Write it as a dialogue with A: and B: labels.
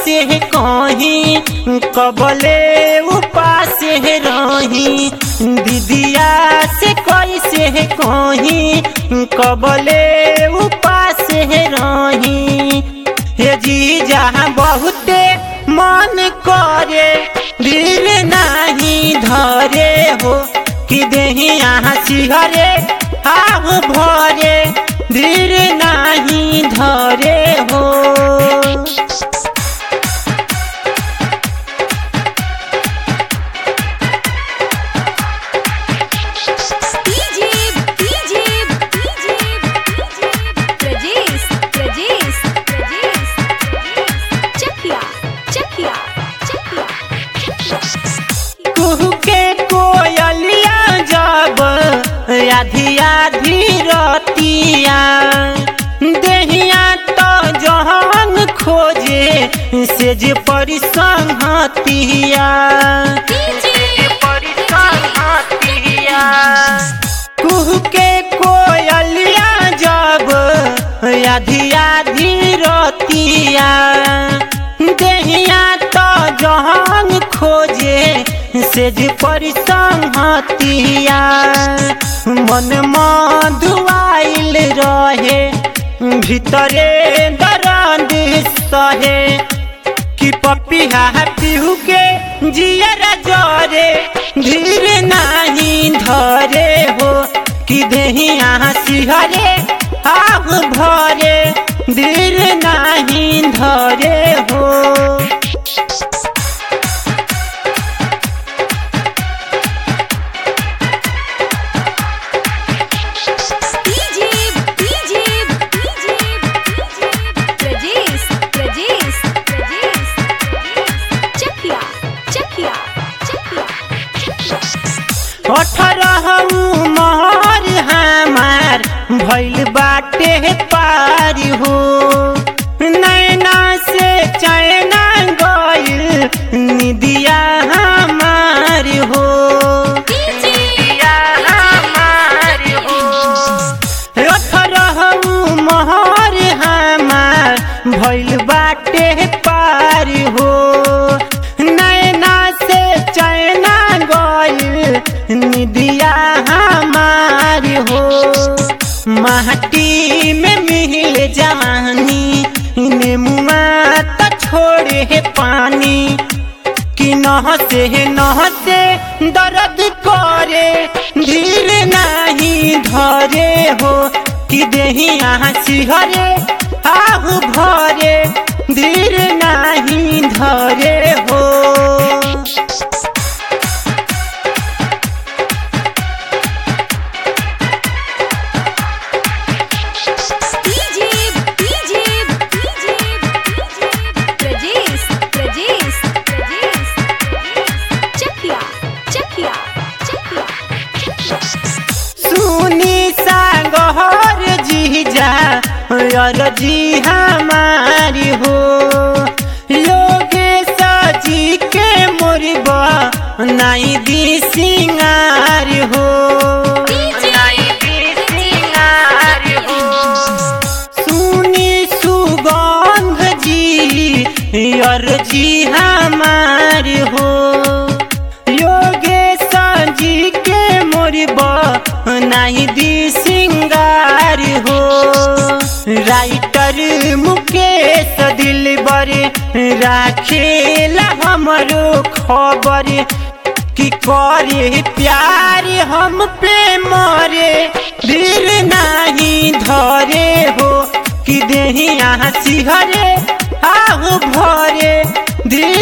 A: कैसे कहीं कबले उपास रही दीदिया से कैसे कहीं कबले उपास रही हे जी जहाँ बहुते मन करे दिल नहीं धरे हो कि देही यहाँ सिहरे आह भरे दिल नहीं धरे हो
B: DJ DJ DJ Prajesh Prajesh Prajesh Chakia Chakia Chakia
A: कुहू के कोयलिया जब आधी आधी रतिया देहिया तो जहन खोजे से जे परिसंहतिया कुहू के कोयलिया जब आधी आधी रतिया देहिया तो जहन खोजे से जे परिसंहतिया मन मधुआइल रहे भीतरे दर्द सहे कि पपिया पिहू के जियर जरे धीर नहीं धरे हो कि देहिया सिहरे आग भरे धीर नहीं धरे हो
B: DJ DJ DJ Prajesh Prajesh Prajesh Chakia Chakia Chakia
A: अठारह महर हमार भैल बाटे पार हो नैना से चैना गइल निदिया हमार हो निदिया हमार हो अठारह महर हमार भैल बाटे पार हो नैना से चैना गइल निदिया हमार हो माटी में मिल जवानी नेमुआ तो छोड़े पानी कि नहसे नहसे दर्द करे धीर नहीं धरे हो कि देही यहाँ सिहरे आहू भरे धीर नहीं धरे हो
B: DJ DJ DJ Prajesh Prajesh Prajesh Chakia Chakia Chakia
A: सुनी सागहर जीजा और जी हमारी हो योगेश जी के मुरबा नाई दी सिंगार हो नाई दी सिंगार हो सुनी सुगंध जी और जी हमार हो योगेश जी के मोरबा नहीं दी सिंगार हो राइटर मुकेश दिलबर राखेला हमरो खबर कि करे प्यार हम पे मरे दिल नहीं धरे हो कि देही यहाँ सिहरे आहू भरे दिल